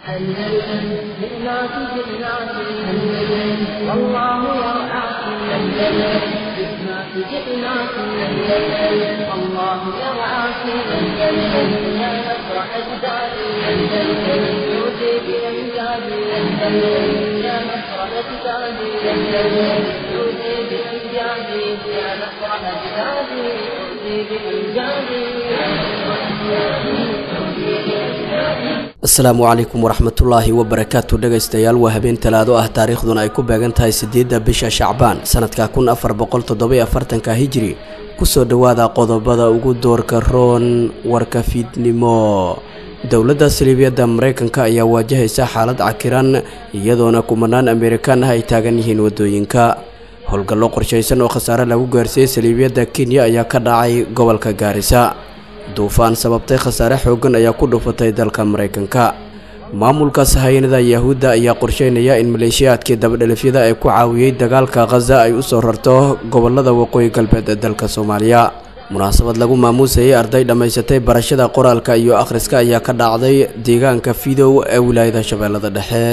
أندلسن جئناك جئناك أندلسن والله يرعاك أندلسن جئناك جئناك أندلسن والله يرعاك أندلسن يا نصر أجدادي أندلسن يوتي بأمجادي أندلسن يا نصر أجدادي أندلسن يوتي بأمجادي يا نصر أجدادي يوتي بأمجادي يا نصر أجدادي يوتي بأمجادي asalaamu calaykum waraxmatullaahi wabarakaatu dhegaystayaal waa habeen talaado ah taariikhduna ay ku beegan tahay siddeedda bisha shacbaan sanadka kun afar boqol toddobiyo afartanka hijiri kusoo dhowaada qodobada ugu doorka roon warka fiidnimo dowladda saliibiyadda maraykanka ayaa waajahaysa xaalad cakiran iyadoona kumanaan amerikaan ah ay taagan yihiin waddooyinka howlgallo qorshaysan oo khasaare lagu gaarsiiyey saliibiyadda kenya ayaa ka dhacay gobolka gaarisa duufaan sababtay khasaare xooggan ayaa ku dhufatay dalka maraykanka maamulka sahayanada yahuudda ayaa qorsheynaya in maleeshiyaadkii dabadhelifyada ee ku caawiyey dagaalka khaza ay u soo rarto gobolada waqooyi galbeed ee dalka soomaaliya munaasabad lagu maamuusayay arday dhammaysatay barashada qoraalka iyo akhriska ayaa ka dhacday deegaanka fidow ee wilaayada shabeellada dhexe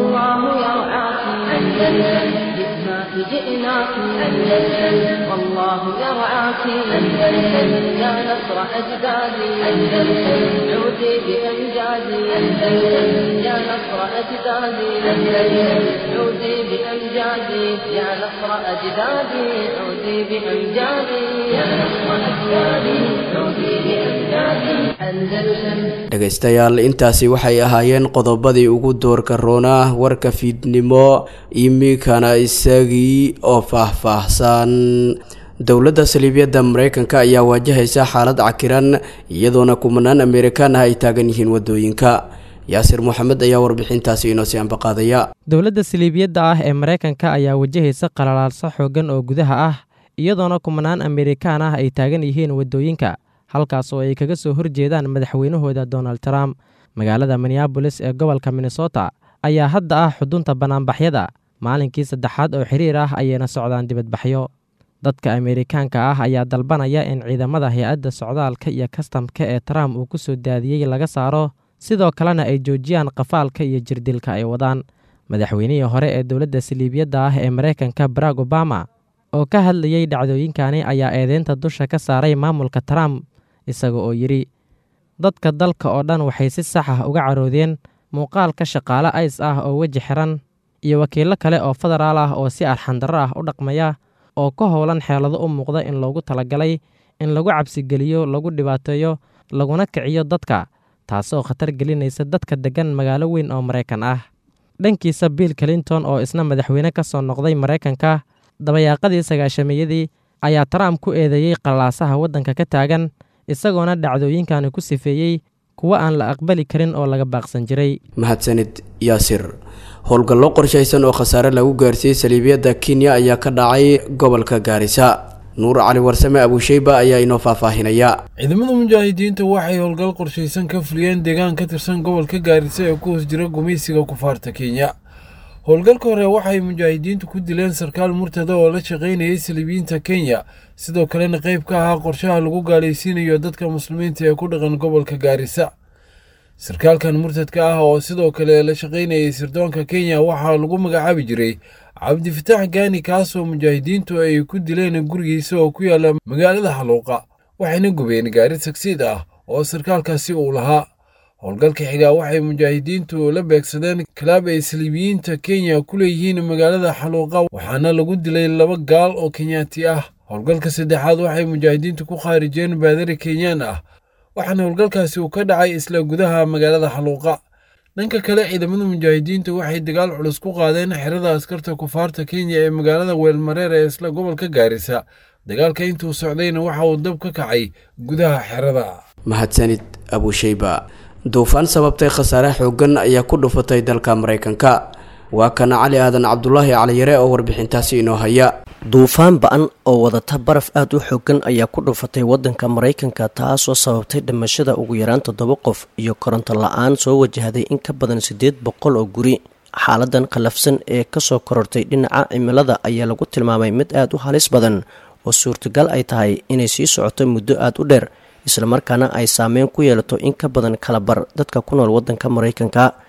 جئناك أندلسن والله يرعاك أندلسن يا نصر أجدادي أندلسن عودي بأمجادي أندلسن يا نصر أجدادي أندلسن عودي بأمجادي يا نصر أجدادي عودي بأمجادي يا نصر أجدادي عودي بأمجادي أندلسن dhegaystayaal intaasi waxay ahaayeen qodobadii ugu doorka roona warka fiidnimo imikana isagii oo faahfaahsan dowladda saliibiyadda maraykanka ayaa waajahaysa xaalad cakiran iyadoona kumanaan amerikaan ah ay taagan yihiin waddooyinka yaasir moxamed ayaa warbixintaasi inoo sii ambaqaadaya dowladda saliibiyadda ah ee maraykanka ayaa wajahaysa qalalaalso xooggan oo gudaha ah iyadoona kumanaan amerikaan ah ay taagan yihiin waddooyinka halkaas oo ay kaga soo horjeedaan madaxweynahooda donald trump magaalada minneabolis ee gobolka minnesota ayaa hadda ah xudunta bannaanbaxyada maalinkii saddexaad oo xiriir ah ayayna socdaan dibadbaxyo dadka ameerikaanka ah ayaa dalbanaya in ciidamada hay-adda socdaalka iyo kastamka ee trump uu ku soo daadiyey laga saaro sidoo kalena ay joojiyaan qafaalka iyo jirdilka ay wadaan madaxweynihii hore ee dowladda saliibiyadda ah ee maraykanka barack obama oo ka hadlayey dhacdooyinkani ayaa eedeynta dusha ka saaray maamulka trump isaga oo yidhi dadka dalka oo dhan waxay si sax ah uga caroodeen muuqaalka shaqaale ays ah oo weji xiran iyo wakiillo kale oo federaal ah oo si arxandarro ah u dhaqmaya oo ka howlan xeelado u muuqda in loogu talagalay in lagu cabsigeliyo lagu dhibaateeyo laguna kiciyo dadka taasoo khatar gelinaysa dadka deggan magaalo weyn oo maraykan ah dhankiisa bill clinton oo isna madaxweyne ka soo noqday maraykanka dabayaaqadii sagaashamiyadii ayaa trump ku eedeeyey qallaasaha waddanka ka taagan isagoona dhacdooyinkani ku sifeeyey kuwo aan la aqbali karin oo laga baaqsan jiray mahadsanid yaasir howlgallo qorshaysan oo khasaare lagu gaarsiiyey saliibiyadda kenya ayaa ka dhacay gobolka gaarisa nuur cali warsame abuusheyba ayaa inoo faahfaahinaya ciidamada mujaahidiinta waxay howlgal qorshaysan ka fuliyeen deegaan ka tirsan gobolka gaarisa ee ku hoos jira gumaysiga kufaarta kenya howlgalka hore waxay mujaahidiintu ku dileen sarkaal murtada oo la shaqaynayay saliibiyiinta kenya sidoo kalena qayb ka ahaa qorshaha lagu gaalaysiinayo dadka muslimiinta ee ku dhaqan gobolka gaarisa sarkaalkan murtadka ah oo sidoo kale la shaqaynayay sirdoonka kenya waxaa lagu magacaabi jiray cabdifitaax gaani kaasoo mujaahidiintu ay ku dileen gurigiisa oo ku yaala magaalada xaluuqa waxayna gubeen gaari tagsiid ah oo sarkaalkaasi uu lahaa howlgalka xigaa waxay mujaahidiintu la beegsadeen kalaab ay saliibiyiinta kenya ku leeyihiin magaalada xaluuqa waxaana lagu dilay laba gaal oo kenyaati ah howlgalka saddexaad waxay mujaahidiintu ku khaarijeen baadari kenyaan ah waxaana howlgalkaasi uu ka dhacay isla gudaha magaalada xaluuqa dhanka kale ciidamada mujaahidiinta waxay dagaal culus ku qaadeen xerada askarta kufaarta kenya ee magaalada weelmareer ee isla gobolka gaarisa dagaalka intuu socdayna waxa uu dab ka kacay gudaha xerada mahadsanid abuusheyba duufaan sababtay khasaare xooggan ayaa ku dhufatay dalka maraykanka waa kana cali aadan cabdulaahi caliyare oo warbixintaasi inoo haya duufaan ba-an oo wadata baraf aada u xoogan ayaa ku dhufatay waddanka maraykanka taasoo sababtay dhimashada ugu yaraan toddoba qof iyo koronto la-aan soo wajahday in ka badan siddeed boqol oo guri xaaladan khallafsan ee kasoo korortay dhinaca cimilada ayaa lagu tilmaamay mid aada u halis badan oo suurtagal ay tahay inay sii socoto muddo aada u dheer islamarkaana ay saameyn ku yeelato in ka badan kalabar dadka ku nool waddanka maraykanka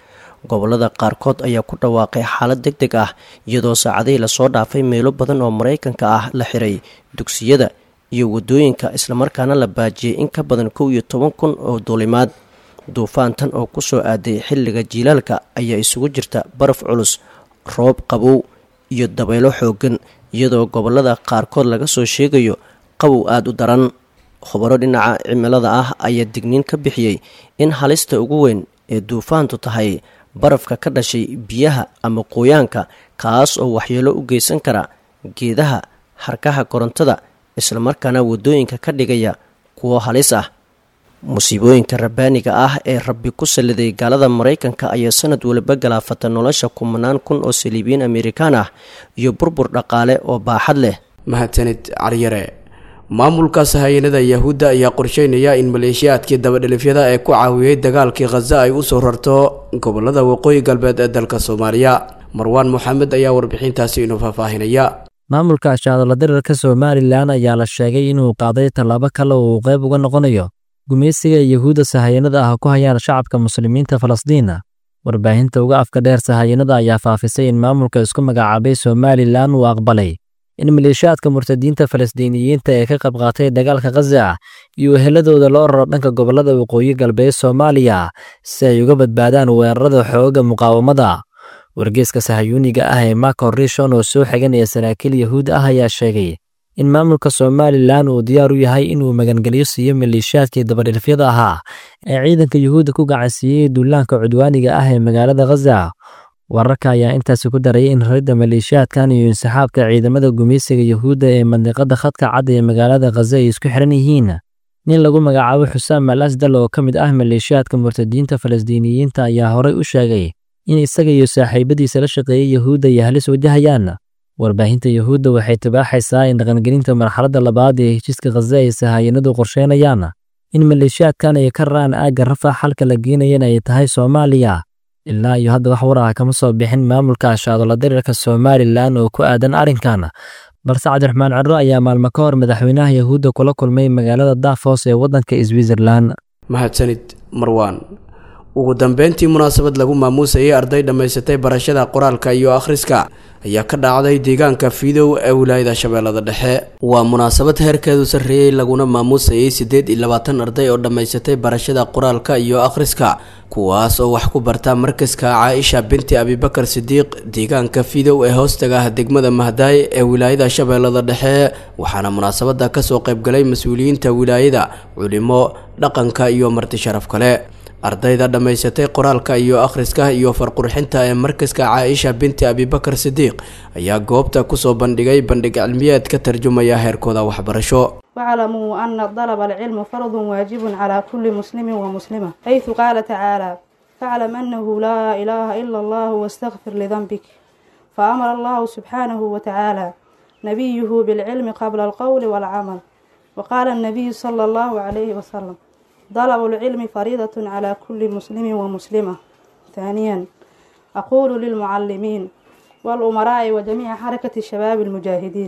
gobolada qaarkood ayaa ku dhawaaqay xaalad deg deg ah iyadoo saacadihii lasoo dhaafay meelo badan oo maraykanka ah la xiray dugsiyada iyo wadooyinka islamarkaana la baajiyey in ka badan kow iyo toban kun oo duulimaad duufaantan oo kusoo aaday xilliga jiilaalka ayaa isugu jirta baraf culus roob qabow iyo dabaylo xoogan iyadoo gobolada qaarkood laga soo sheegayo qabow aada u daran khubaro dhinaca cimilada ah ayaa digniin ka bixiyey in halista ugu weyn ee duufaantu tahay barafka ka dhashay biyaha ama qoyaanka kaas oo waxyeelo u geysan kara geedaha harkaha korontada islamarkaana waddooyinka ka dhigaya kuwo halis ah musiibooyinka rabbaaniga ah ee rabbi ku salliday gaalada maraykanka ayaa sanad waliba galaafata nolosha kumanaan kun oo saliibiyiin amerikaan ah iyo burbur dhaqaale oo baaxad leh mahadsanid caryare maamulka sahayanada yahuudda ayaa qorsheynaya in maleeshiyaadkii dabadhelifyada ee ku caawiyey dagaalkii khaza ay usoo rarto gobolada waqooyi galbeed ee dalka soomaaliya marwaan moxamed ayaa warbixintaasi inuu faahfaahinaya maamulka ashaadala dirarka somalilan ayaa la sheegay inuu qaaday tallaabo kale oo uu qayb uga noqonayo gumaysiga yahuudda sahayanada ah ku hayaan shacabka muslimiinta falasdiina warbaahinta uga afka dheer sahayanada ayaa faafisay in maamulka isku magacaabay somalilan uu aqbalay in maleeshiyaadka murtadiinta falastiiniyiinta ee ka qayb qaatay dagaalka khaza iyo weheladooda loo raro dhanka gobollada waqooyi galbeed soomaaliya si ay uga badbaadaan weerarada xoogga muqaawamada wargeeska sahayuuniga ah ee mako rishon oo soo xiganaya saraakiil yahuud ah ayaa sheegay in maamulka somalilan uu diyaar u yahay inuu magangelyo siiyo maleeshiyaadkii dabadhilfyada ahaa ee ciidanka yuhuudda ku gacansiiyey duulaanka cudwaaniga ah ee magaalada khaza wararka ayaa intaasi ku darayay in raridda maleeshiyaadkan iyo insaxaabka ciidamada gumaysiga yahuudda ee mandiqada khadka cad ee magaalada khaza ay isku xiran yihiin nin lagu magacaabo xusaam al asdal oo ka mid ah maleeshiyaadka murtadiinta falastiiniyiinta ayaa horey u sheegay in isaga iyo saaxiibadiisa la shaqeeyey yahuudda ay halis wajahayaan warbaahinta yahuudda waxay tibaaxaysaa in dhaqangelinta marxaladda labaad ee heshiiska khaza ay sahayanadu qorsheynayaan in maleeshiyaadkan ay ka ra'aan aagga rafax halka la geenayan ay tahay soomaaliya ilaa iyo hadda wax war ah kama soo bixin maamulka ashaadola diriirka somalilan oo ku aadan arrinkan balse cabdiraxmaan ciro ayaa maalmo ka hor madaxweynaha yahuudda kula kulmay magaalada dafos ee waddanka switzerlan mahadsanid marwaan ugu dambeyntii munaasabad lagu maamuusayay arday dhammaysatay barashada qoraalka iyo akhriska ayaa ka dhacday deegaanka fiidow ee wilaayada shabeellada dhexe waa munaasabad heerkeedu sarreeyey laguna maamuusayay siddeed iyo labaatan arday oo dhammaysatay barashada qoraalka iyo akhriska kuwaas oo wax ku barta markaska caaisha binti abibakar sidiiq deegaanka fiidow ee hoostaga ah degmada mahdaay ee wilaayada shabeellada dhexe waxaana munaasabada kasoo qaybgalay mas-uuliyiinta wilaayada culimo dhaqanka iyo marti sharaf kale ardayda dhammaysatay qoraalka iyo akhriska iyo farqurxinta ee markaska caaisha binti abibakar sidiiq ayaa goobta kusoo bandhigay bandhig cilmiyeed ka tarjumaya heerkooda waxbarasho واعلموا أن طلب العلم فرض واجب على كل مسلم ومسلمة حيث قال تعالى فاعلم أنه لا إله إلا الله واستغفر لذنبك فأمر الله سبحانه وتعالى نبيه بالعلم قبل القول والعمل وقال النبي صلى الله عليه وسلم طلب العلم فريضة على كل مسلم ومسلمة ثانيا أقول للمعلمين والأمراء وجميع حركة الشباب المجاهدين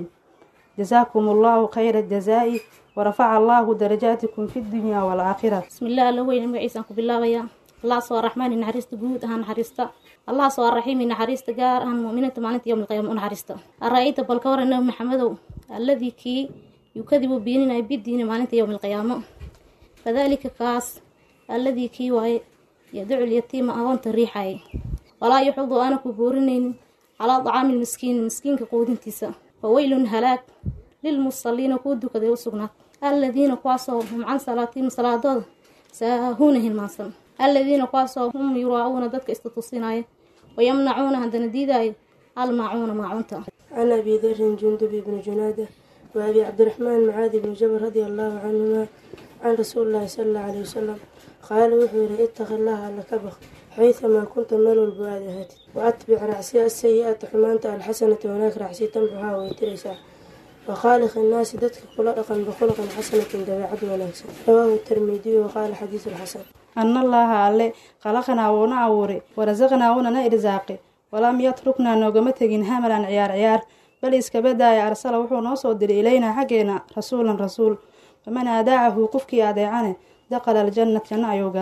جزاكم الله خير الجزاء ورفع الله درجاتكم في الدنيا والآخرة بسم الله الله وين magaciisa ku bilaabaya allah soo raxmaan naxariista guud ahaan naxariista allah soo raxiim naxariista gaar ahaan mu'miniinta maalinta yawm alqiyaama u naxariista ara'ayta bal ka waran nabi maxamedow alladii kii yukadibu beeninaya bidiini maalinta yawm alqiyaamo fadalika kaas alladii kii waaye yadacu lyatiima agoonta riixaya walaa yuxudu aana ku boorinaynin calaa dacaami lmiskiin miskiinka quudintiisa faweylun halaag lilmusaliina kuu dukaday u sugnaad alladiina kuwaasoo hum can salaatiihim salaadooda saahuuna hilmaansan alladiina kuwaasoo hum yuraa'uuna dadka istatusinaya wayamnacuuna haddana diidaayo almaacuuna maacunta عن أبي ذر جندب بن جنادة وأبي عبد الرحمن معاذ بن جبل رضي الله عنهما عن رسول الله صلى الله عليه وسلم قال وحور اتق الله لك بخ حيثما كنت مال البوادهات وأتبع رعسي السيئة حمانت الحسنة هناك رعسي تنبها ويترسا وخالق الناس دتك خلقا بخلق حسنة دبيعة ونكسا رواه الترمذي وقال حديث الحسن أن الله alle khalaqnaa wuuna abuuray warasaqnaa wuunana irsaaqay walam yatruknaa noogama tegin hamalan ciyaar ciyaar bal iskabadaaya arsala wuxuu noo soo diray ilaynaa xaggeena rasuulan rasuul faman aadaacahu qofkii adeecane daqala aljannat janno ayuu galay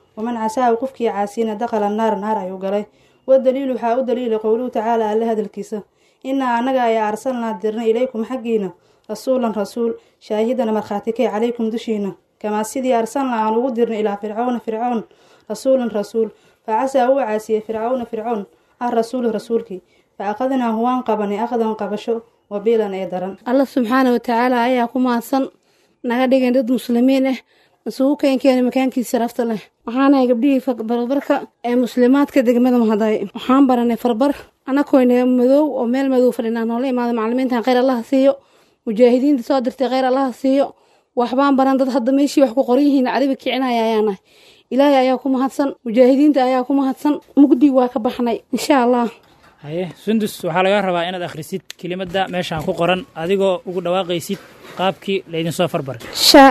waman casaahu qofkii caasiyana dakhala naar naar ayuu galay wadaliilu waxaa u daliila qowluhu tacaala alle hadalkiisa innaa annaga ayaa arsalnaa dirnay ilaykum xaggiina rasuulan rasuul shaahidana markhaati kay calaykum dushiina kamaa sidii arsalnaa aan ugu dirnay ilaa fircawna fircoon rasuulan rasuul fa casaa uu caasiyey fircawna fircoon ah rasuulu rasuulkii fa aqadnaahu waan qabanay aqdan qabasho wabiilan ee daran alla subxaana watacaala ayaa ku mahadsan naga dhigan dad muslimiin ah isugu keenkeena makaankiisa sharafta leh waxaanahay gabdhihii barbarka ee muslimaadka degmada mahaday waxaan baranay farbar anakoyna madow oo meel madow fadhinaa noola imaada macalimiintan kheyr allaha siiyo mujaahidiinta soo dirtay kheyr allaha siiyo waxbaan baran dad hadda meeshii wax ku qoran yihiin caribi kicinaya ayaanahay ilaahay ayaa ku mahadsan mujaahidiinta ayaa ku mahadsan mugdi waa ka baxnay insha allah haye sundus waxaa laga rabaa inaad akhrisid kelimadda meeshaan ku qoran adigoo ugu dhawaaqaysid qaabkii laydinsoo farbaray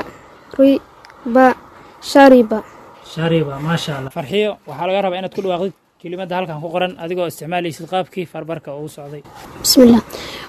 shariba shariba shariba maasha allah farxiyo waxaa laga rabaa inaad ku dhawaaqdid kelimadda halkan ku qoran adigoo isticmaalaysid qaabkii farbarka ugu socday bismillah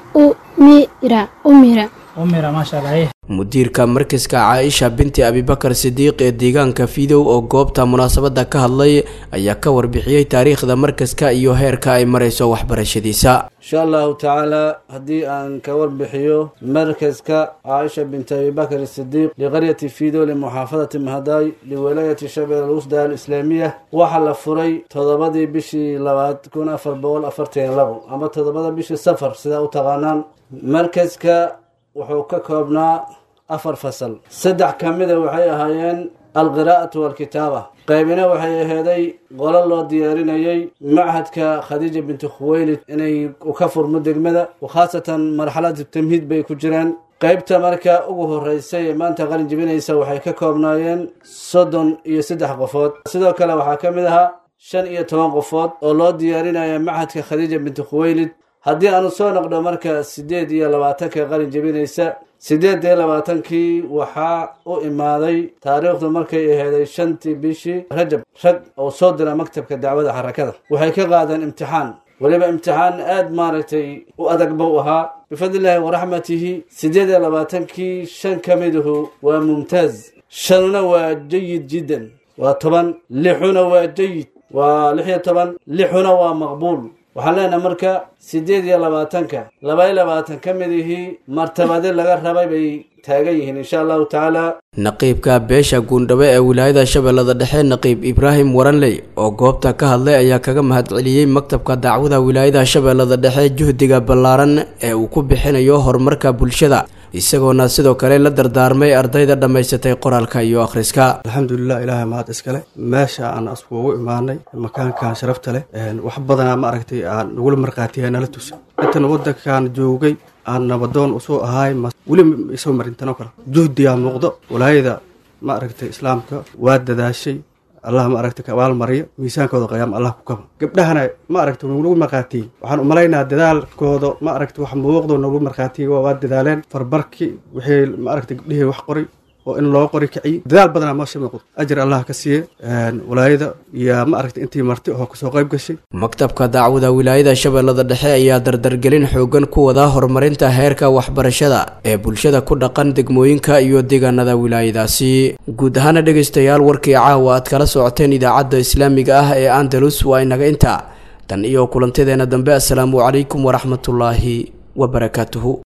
umira umira umira maasha allah haye mudiirka markaska caaisha binti abibakar sidiiq ee deegaanka fidow oo goobta munaasabadda ka hadlay ayaa ka warbixiyey taariikhda markaska iyo heerka ay marayso waxbarashadiisa insha allahu tacaala haddii aan ka warbixiyo markaska caaisha binti abibakar sidiiq liqaryati fidow limuxaafadati mahadaay liwalaayati shabeel alwusda alislaamiya waxaa la furay toddobadii bishii labaad kun afar boqol afartan labo ama toddobada bishii safar sidaa u taqaanaan markaska wuxuu ka koobnaa afar fasal saddex ka mida waxay ahaayeen alqiraa'atu waalkitaaba qaybina waxay aheeday qolo loo diyaarinayay machadka khadiija binti khuweylid inay ka furmo degmada khaasatan marxalada tamhiid bay ku jiraan qaybta marka ugu horeysay ee maanta qalin jibinaysa waxay ka koobnaayeen soddon iyo saddex qofood sidoo kale waxaa ka mid ahaa shan iyo toban qofood oo loo diyaarinaya machadka khadiija binti khuweylid haddii aanu soo noqdo marka siddeed iyo labaatanka qalin jebinaysa siddeed iyo labaatankii waxaa u imaaday taariikhdu markay aheeday shantii bishii rajab rag oo soo dira maktabka dacwada xarakada waxay ka qaadeen imtixaan weliba imtixaan aada maaragtay u adag buu ahaa bifadlillaahi waraxmatihi siddeed iyo labaatankii shan ka miduhu waa mumtaaz shanuna waa jayid jiddan waa toban lixuna waa jayid waa lix iyo toban lixuna waa maqbuul waxaan leenahay marka siddeed iyo labaatanka laba iyo labaatan ka mid ihii martabadi laga rabay bay taagan yihiin insha allahu tacaala naqiibka beesha guundhabe ee wilaayada shabeellada dhexe naqiib ibraahim waranley oo goobta ka hadlay ayaa kaga mahadceliyey maktabka dacwada wilaayada shabeellada dhexe juhdiga ballaaran ee uu ku bixinayo horumarka bulshada isagoona sidoo kale la dardaarmay ardayda dhammaysatay qoraalka iyo akhriska alxamdulilah ilaahay mahad iskale meesha aan askuugu imaanay makaankan sharafta leh wax badanaa ma aragtay aan nagula markhaatiya nala tusa intan waddankan joogay aan nabadoon usoo ahaay weli isoo marintanoo kale juhdigaa muuqdo walaayada ma aragtay islaamka waa dadaashay allah ma aragtay kabaal mariyo miisaankooda qayaam allah ku kaba gabdhahana ma aragtay nagu markhaatiyey waxaan umalaynaa dadaalkooda ma aragtay wax muuqdo nagu markhaatiyey waa dadaaleen farbarkii wixii ma aragtay gabdhihii wax qoray oo in loo qori kiciy dadaal badanaa meesha muuqdo ajir allah ka siiye walaayada iyo ma aragtay intii marti oo kasoo qayb gashay maktabka dacwada wilaayada shabeellada dhexe ayaa dardargelin xoogan ku wada horumarinta heerka waxbarashada ee bulshada ku dhaqan degmooyinka iyo deegaanada wilaayadaasi guud ahaana dhegaystayaal warkii caawa aad kala socoteen idaacadda islaamiga ah ee andalus waa inaga intaa tan iyo kulantadeena dambe assalaamu calaykum waraxmatullaahi wabarakaatuhu